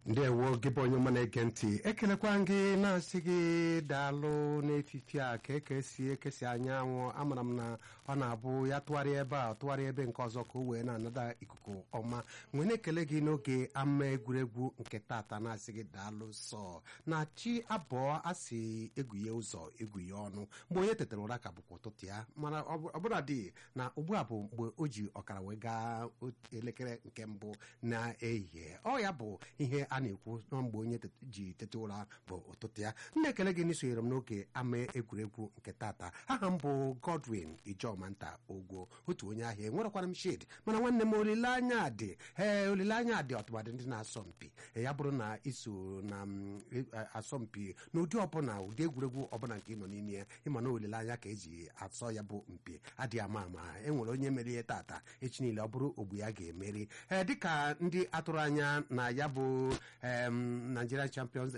ndewo gị bụ onye ọma na-ege ntị ekelekwa gị na-asị gị daalụ n'efifi a ka ekesi ekesi anyanwụ amara m na ọ na-abụ ya tụgharịa ebe a tụgharịa ebe nke ọzọ ka o wee na-anada ikuku ọma nwee na-ekele gị n'oge ama egwuregwu nke tata na-asị gị daalụ sọ na chi abụọ asị egwuye ụzọ egwuye ọnụ mgbe onye tetara ụra ka bụkwa ụtụtụ ya mana ọbụla dị na ugbu a bụ mgbe o ji ọkara wee gaa elekere nke mbụ na-ehihie ọ ya bụ ihe a na-ekwu na mgbe onye ji teta ụra bụ ụtụtụ ya na-ekele gị n'isonyere m n'oge ama egwuregwu nke tata aha m bụ Godwin Ijomanta Ogwo otu onye ahịa enwerekwara m shid mana nwanne m olileanya dị ee olileanya dị ọtụmadị ndị na-asọ mpi ya bụrụ na iso na asọmpi n'ụdị ọbụla ụdị egwuregwu ọbụla nke ị nọ n'ime ya ịma na olileanya ka eji asọ ya bụ mpi adịghị ama ama enwere onye merie tata echi niile ọ bụrụ ogbu ya ga-emeri ee dịka ndị atụrụ anya na ya bụ Nigerian Champions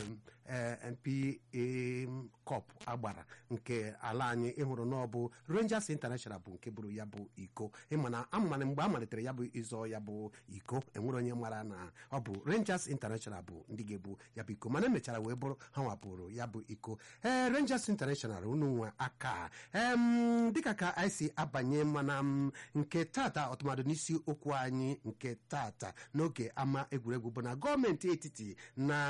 NPA Cup agbara nke ala anyị ịhụrụ na ọ bụ Rangers International bụ nke bụrụ ya bụ iko ịmana amana mgbe a malitere ya bụ ịzọ ya bụ iko enwere onye mara na ọ bụ Rangers International bụ ndị ga-ebu ya bụ iko mana emechara wee bụrụ ha nwapụrụ ya bụ iko ee Rangers International unu nwe aka dịka ka anyị si abanye mana nke tata ọtụmadụ n'isi okwu anyị nke tata n'oge ama egwuregwu bụ na gọọmenti etiti na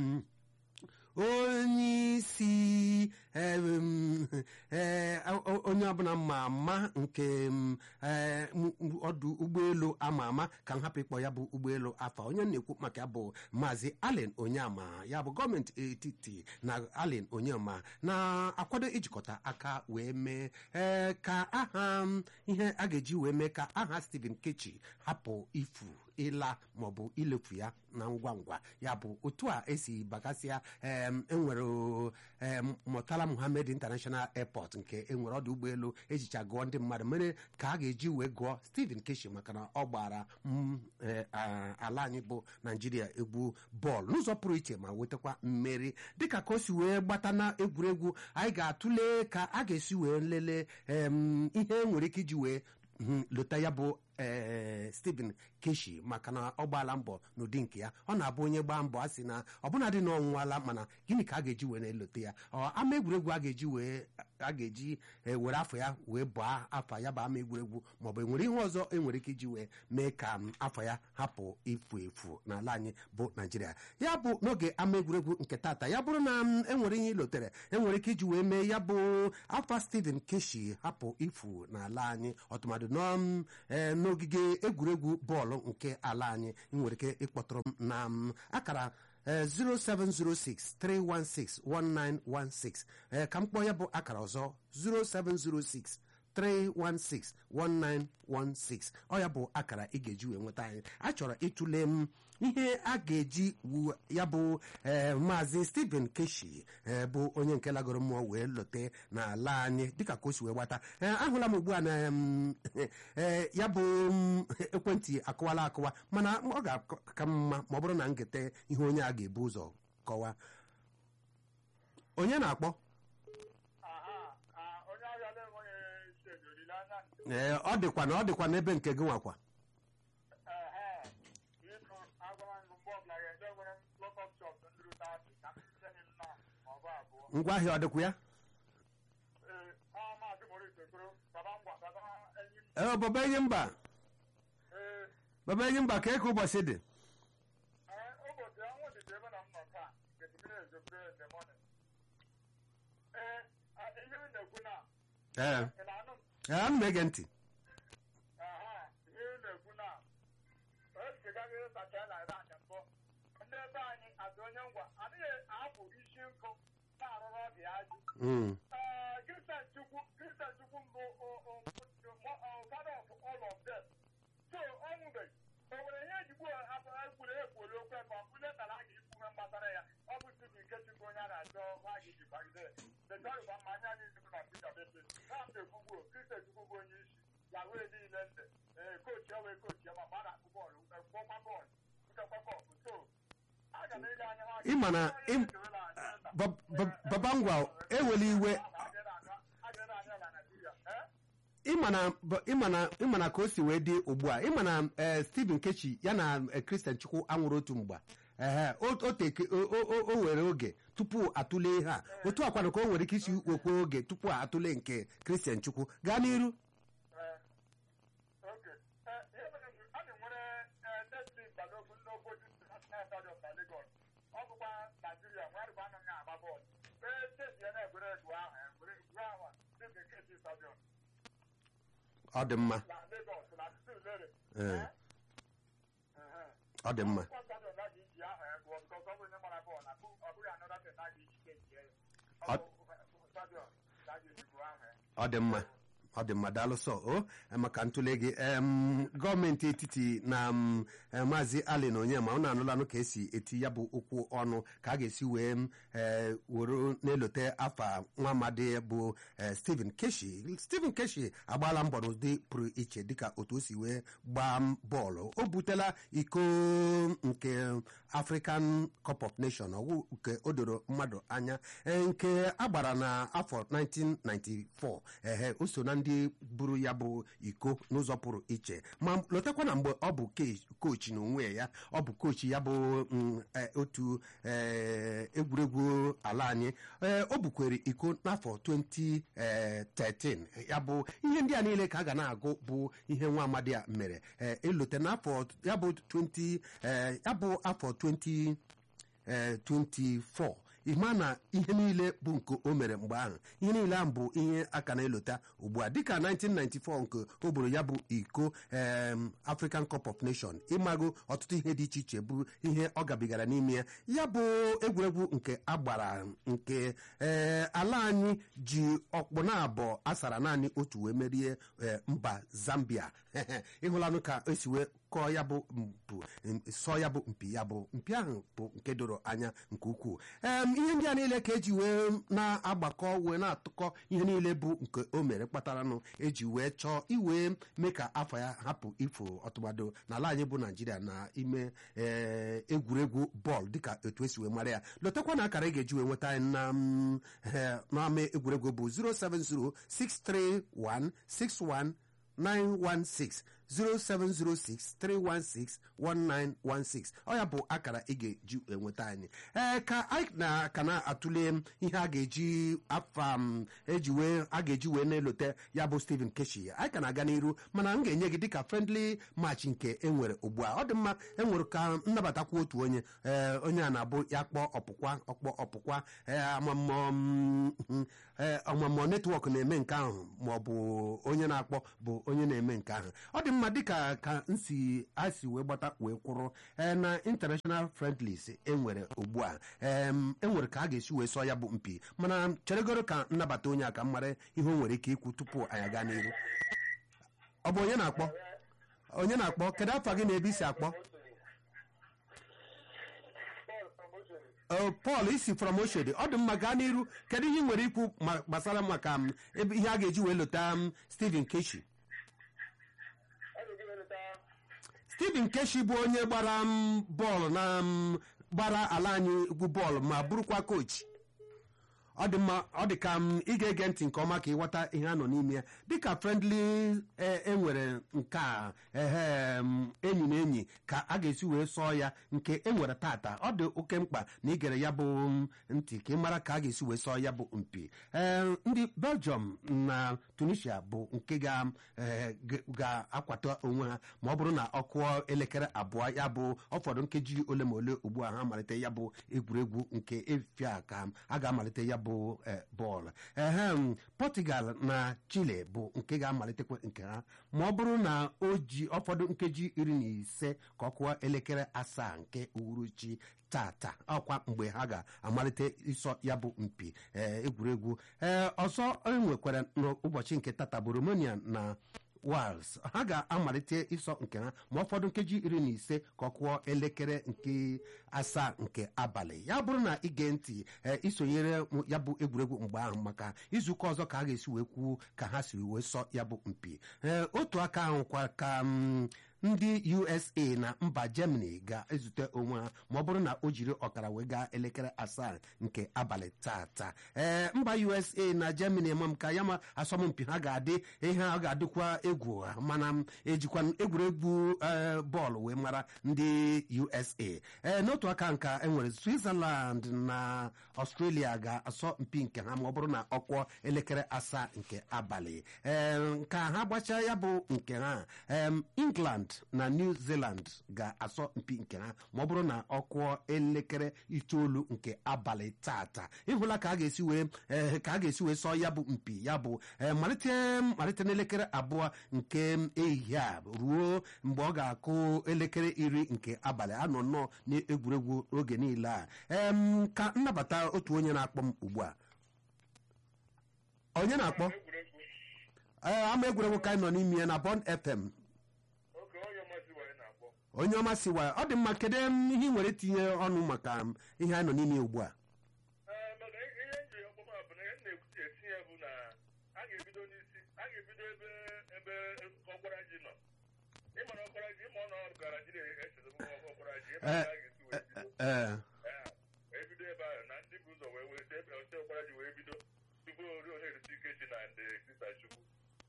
onye isi onye ọbụla ma ama nke ọdụ ụgbọelu ama ama ka m hapụ ịkpọ ya bụ ụgbọelu afa onye na-ekwu maka ya bụ maazị Allen Onyema ya bụ gọọmenti etiti na Allen Onyema na-akwado ijikọta aka wee mee ka aha ihe a ga-eji wee mee ka aha Stephen Kechi hapụ ifu ịla maọbụ ilefu ya na ngwa ngwa ya bụ otu a esi bagasịa enwere Murtala Muhammed International Airport nke enwere ọdụ ụgbọelu ejicha gụọ ndị mmadụ mere ka a ga-eji wee gụọ Stephen Keshi maka na ọ gbara ala anyị bụ Naijiria egwu bọọlụ n'ụzọ pụrụ iche ma wetakwa mmeri dịka ka o si wee gbata na egwuregwu anyị ga-atụle ka a ga-esi wee lelee ihe nwere ike iji wee lota ya bụ ee Stephen Keshi maka na ọ gbaala mbọ n'ụdị nke ya ọ na-abụ onye gbaa mbọ a sị na ọbụna dị na ọnwụnwala mana gịnị ka a ga-eji wee na-elote ya ama egwuregwu a ga-eji wee a ga-eji were afọ ya wee bụọ afọ ya bụ ama egwuregwu maọbụ enwere ihe ọzọ enwere ike iji wee mee ka afọ ya hapụ ifu efu n'ala anyị bụ Naijiria ya bụ n'oge ama egwuregwu nke tata ya bụrụ na enwere ihe ilotere enwere ike iji wee mee ya bụ afọ Stephen Keshi hapụ ifu n'ala anyị ọtụmadụ n'ogige egwuregwu bọọlụ nke ala anyị nwere ike ịkpọtụrụ m na akara 07063161916 ka m kpọọ ya bụ akara ọzọ 0706 3161916 ọ ya bụ akara ị ga-eji wee nweta anyị a chọrọ ịtụle m ihe a ga-eji ya bụ maazị Stephen Keshi bụ onye nke lagoro mmụọ wee lote n'ala anyị dịka ka o si wee gbata ahụla m ugbu a na ya bụ ekwentị akụwala akụwa mana ọ ga-aka mma ma ọ bụrụ na m gete ihe onye a ga-ebu ụzọ kọwa onye na-akpọ ee ọ dịkwa na ọ dịkwa n'ebe nke gị nwakwa ngwa ahịa ọ dịkwa ya ee baba enyi mba baba enyi mba ka eke ụbọchị dị ee ee ana m ege ntị ịma na baba ngwa ewela iwe ịma na ka o si wee dị ugbu a ịma na Stephen Kechi ya na Christian Chukwu anwụrụ otu mgba ehe o- o teke- o- o o- o were oge tupu atụle ihe a otu akwanụ ka o nwere ike isi wekwe oge tupu atụle nke kristian chukwu gaa n'iru oke ihe mere bụ a na-enwere neti balogun n'obodo national stadium na Lagos ọ bụkwa naijiria nwarịba anaghị agba bọọlụ ee steeti ya na-egwere egwu ahụ egwere egwu ahụ dị bekee stadium ọ dị mma na Lagos na Surulere Ee. ọ dị mma Akwụkwọ stadium na ga iji ahụ egwuọ bikọs ọ bụ onye mara bọọlụ na ọ bụghị anọda ten na ga iji steeti ya ọ bụ stadium na ga eji gbuo ahụ ọ dị mma ọ dị mma daalụ sọ o maka ntụle gị em, gọọmenti etiti na m, eh, maazị allen onyema unu anụlanụ ka esi eti ya bụ okwu ọnụ ka a ga-esi wee m, eh, were na-elote afa nwa amadi bụ eh, stephen keshi stephen keshi agbaala mbọ n'ụdị pụrụ iche dịka otu o si wee gbaa m bọọlụ o butela iko nke african cup of nation ọwụ nke o doro mmadụ anya eh, nke agbara na afọ 1994 ehe o so na ndị buru ya bụ iko n'ụzọ pụrụ iche ma lotekwa na mgbe ọ bụ ke- kochi n'onwe ya ọ bụ kochi ya bụ mm, eh, otu eh, egwuregwu ala anyị eh, o bukwere iko n'afọ 2013 ya bụ ihe ndị a niile ka a ga na-agụ bụ ihe nwa amadi a mere eh, elote n'afọ ya bụ 20 eh, ya bụ afọ 20 eh, 24 ịma na ihe niile bụ nke o mere mgbe ahụ ihe niile ahụ bụ ihe aka na-elota ugbu a dịka 1994 nke o buru ya bụ iko em, African Cup of Nation ịmago ọtụtụ ihe dị iche iche bụ ihe ọ gabigara n'ime ya ya bụ egwuregwu nke agbara nke ee, ala anyị ji ọkpụ na abụọ asara naanị otu wee merie eh, mba Zambia ịhụlanụ ka esi wee kọọ ya bụ mpụ sọ ya bụ mpi ya bụ mpi ahụ bụ nke doro anya nke ukwuu em ihe ndị a niile ka eji wee na-agbakọ wee na-atụkọ ihe niile bụ nke o mere kpataranụ eji wee chọọ iwee mee ka afọ ya hapụ ifo ọtụmado n'ala anyị bụ naijiria na ime ee, egwuregwu bọọlụ dịka etu esi wee mara ya lotekwa na akara ị ga-eji wee nweta anyị na mm, eh, n'ama egwuregwu bụ 07063161916 07063161916 ọ ya bụ akara ị ga-eji enweta anyị ee ka anyị na ka na-atụle ihe a ga-eji afa m eji wee a ga-eji wee na-elote ya bụ Stephen Keshi anyị ka na-aga n'iru mana m ga-enye gị dịka friendly match nke enwere ugbu a ọ dị mma enwere ka nnabatakwa otu onye ee onye a na-abụ ya kpọọ ọpụkwa ọkpọ ọpụkwa ee amamọ m, ee, ọmụmụ netwọk na-eme nke ahụ ma ọ bụ onye na-akpọ bụ onye na-eme nke ahụ ọ dị mma dịka ka nsi a si wee gbata wee kwụrụ ee, na international friendlies enwere ugbu a em, enwere ka a ga-esi wee sọ ya bụ mpi mana cheregoro ka nnabata onye a ka m mara ihe o nwere ike ikwu tupu anyị aga n'ihu ọ bụ onye na-akpọ onye na-akpọ kedu afa gị na ebe isi akpọ Ọ, Paul isi from Oshodi ọ dị mma gaa n'iru kedu ihe ị nwere ikwu ma- gbasara maka m, ebe ihe a ga-eji wee lota m, Stephen Keshi Stephen Keshi bụ onye gbara m bọọlụ na m, gbara ala anyị egwu bọọlụ ma bụrụkwa kochi ọ dị mma ọ dị ka m ị ga-ege ntị nke ọma ka ịghọta ihe a nọ n'ime ya dịka friendly e- enwere nke a ehe m, enyi na enyi ka a ga-esi wee sọọ ya nke enwere tata ọ dị oke mkpa na igere ya bụ m, ntị ka ị mara ka a ga-esi wee sọọ ya bụ mpi ee ndị belgium na tunisia bụ nke ga- eh, ga- ga-akwata onwe ha ma ọ bụrụ na ọ kụọ elekere abụọ ya bụ ọfọdụ nkeji ole ma ole ugbu a ha malite ya bụ egwuregwu nke efia ka a ga-amalite ya bụ eh, bọọlụ ehem Portugal na Chile bụ nke ga-amalitekwa nke ha ma ọ bụrụ na o ji ọfọdụ nkeji iri na ise ka ọ kụọ elekere asaa nke uhuruchi tata ọkwa mgbe ha ga-amalite ịsọ ya bụ mpi eh, egwuregwu ee ọzọ enwekwara n'ụbọchị nke tata bụ Romania na Wales ha ga-amalite ịsọ nke ha ma ụfọdụ nkeji iri na ise ka ọ kụọ elekere nke asaa nke abalị ya bụrụ na ige ntị ee, isonyere m ya bụ egwuregwu mgbe ahụ maka izuụka ọzọ ka a ga-esi wee kwuo ka ha siri wee sọ ya bụ mpi ee otu aka ahụ kwa ka m, ndị usa na mba germany ga-ezute onwe ha ma ọ bụrụ na o jiri ọkara wee gaa elekere asaa nke abalị tata ee mba usa na germany ma m ka ya ma asọmpi ha ga-adị ihe ọ ga-adịkwa egwu mana ejikwa egwuregwu bọọlụ wee mara ndị usa ee n'otu aka nka enwere switzerland na australia ga-asọ mpi nke ha ma ọ bụrụ na ọkwọ elekere asaa nke abalị ee ka ha gbachaa ya bụ nke ha england na new zealand ga-asọ mpi nke ha ma ọ bụrụ na ọkwọ elekere itoolu nke abalị tata ịhụla ka a ga-esi wee ka a ga-esi wee sọ ya bụ mpi ya bụ malite malite n'elekere abụọ nke ehihie a ruo mgbe ọ ga-akụ elekere iri nke abalị anọ nnọọ n'egwuregwu oge niile a ka nnabata otu onye na-akpọ m ugbu a onye na-akpọ ee ama egwuregwu ka anyị nọ n'ime ya na Bond FM onye ọma siwa ọ dị mma kedu ihe ị nwere itinye ọnụ maka ihe anyị nọ n'ime ugbu a ebido ebe ahụ na ndị bụ ụzọ wee wee ebe oche ọkwara ji wee bido tupu ori onye erite ike chi na ndị sista chukwu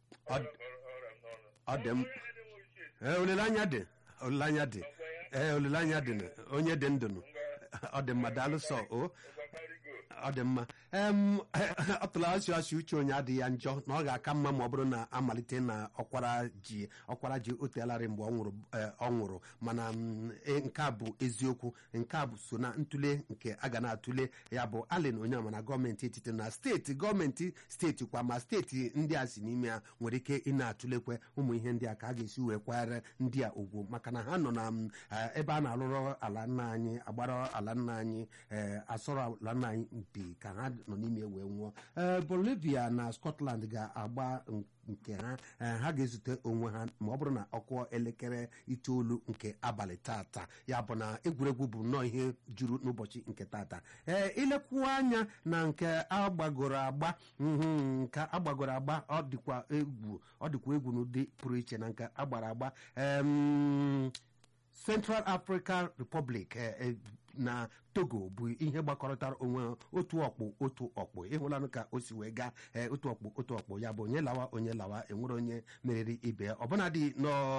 ọ dị m olileanya dị olileanya dị ee olileanya dị onye dị ndụ ọ dị mma daalụ sọ o ọ dị mma ọ tụrụ asị asị uche onye adịghị ya njọ na ọ ga-aka mma ma ọ bụrụ na amalite na ọkwara ji ọkwara ji otelarị mgbe ọ nwụrụ mana nke a bụ eziokwu nke a bụ so na ntụle nke a ga na-atụle ya bụ allen onyema na gọọmenti etiti na steeti gọọmenti steeti kwa ma steeti ndị a si n'ime ya nwere ike ị na-atụlekwe ụmụ ihe ndị a ka a ga-esi wee kwanyere ndị a ugwu maka na ha nọ na ebe a na-alụrụ ala nna anyị agbara ala nna anyị asọrọ ala nna anyị mpi ka ha nọ n'ime wee nwụọ ee bolivia na scotland ga-agba nke ha ha ga-ezute onwe ha ma ọ bụrụ na ọkụọ elekere itoolu nke abalị tata ya bụ na egwuregwu bụ nnọọ ihe juru n'ụbọchị nke tata ee ilekwuo anya na nke agbagoro agba nke agbagoro agba ọ dịkwa egwu ọ dịkwa egwu n'ụdị pụrụ iche na nke agbara agba central african republic na togo bụ ihe gbakọrọtara onwe otu ọkpụ otu ọkpụ ịhụlanụ ka o si wee gaa otu ọkpụ otu ọkpụ ya bụ onye lawa onye lawa enwere onye meriri ibe ya ọbụnadị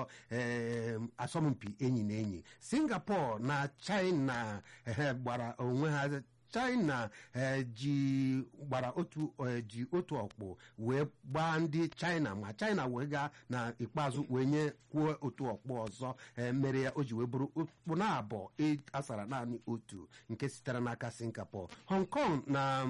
n'asọmpi enyi na enyi singapore na china gbara onwe ha china ji gbara otu ji otu ọkpụ wee gbaa ndị china ma china wee gaa na ikpeazụ wee nye kwuo otu ọkpụ ọzọ mere ya o ji wee bụrụ okpụ na abụọ asara naanị otu nke sitere n'aka singapore hong kong na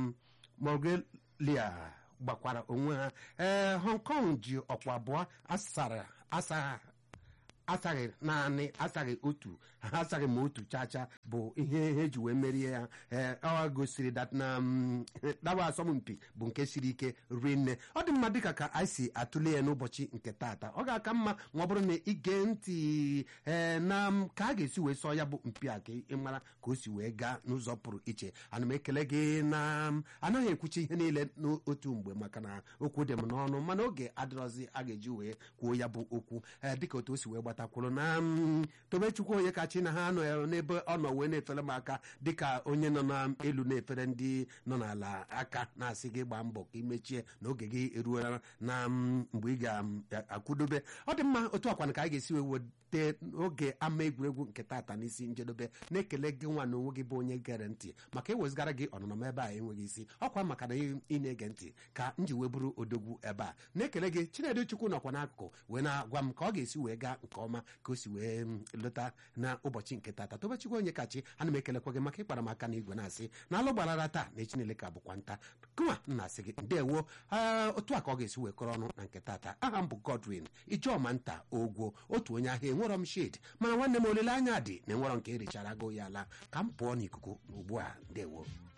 mongolia gbakwara onwe ha ee hong kong ji ọkpụ abụọ asara asagha asaghị naanị asaghị otu ha asaghị ma otu chacha bụ ihe ha eji wee merie ya ọ gosiri na dawa asọmpi bụ nke siri ike rinne ọ dị mma dịka ka anyị si atụle ya n'ụbọchị nke taata ọ ga-aka mma ma ọ bụrụ na ige ntị ee na ka a ga-esi wee sọ ya bụ mpi a ka ị mara ka o si wee gaa n'ụzọ pụrụ iche ana m ekele gị na anaghị ekwuchi ihe niile n'otu mgbe maka na okwu dị m n'ọnụ mana oge adịrọzi a ga-eji wee kwuo ya bụ okwu dịka otu o si wee gbata kwuru na tobechukwu onye kachi na ha nọ n'ebe ọ nọ wee na-efere m aka dịka onye nọ n'elu na-efere ndị nọ n'ala aka na-asị gị gbaa mbọ ka imechie na oge gị eruola na mgbe ị ga-akwụdobe ọ dị mma otu akwana ka anyị ga-esi wee wete oge ama egwuregwu nke tata n'isi njedobe na-ekele gị nwa na onwe gị bụ onye gere ntị maka ewezigara gị ọnọnọ m ebe a enweghị isi ọkwa maka na ị na-ege ntị ka m ji wee bụrụ odogwu ebe a na-ekele gị chinedu chukwu nọkwa n'akụkụ wee na-agwa m ka ọ ga-esi wee gaa nke ọma ka o si wee lọta na ụbọchị nke tata tobechukwu onye kachi ana m ekelekwa gị maka ịkpara m aka na igwe na-asị na alụ gbarara taa na echinele ka bụkwa nta kụma nna asị gị ndewo otu a ka ọ ga-esi wee kọrọ ọnụ na nke tata aha m bụ godwin ijeọma nta ogwo otu onye ahịa enwerọ m shade mana nwanne m olileanya dị na enwerọ nke erichara go ya ala ka m pụọ n'ikuku ugbu a ndewo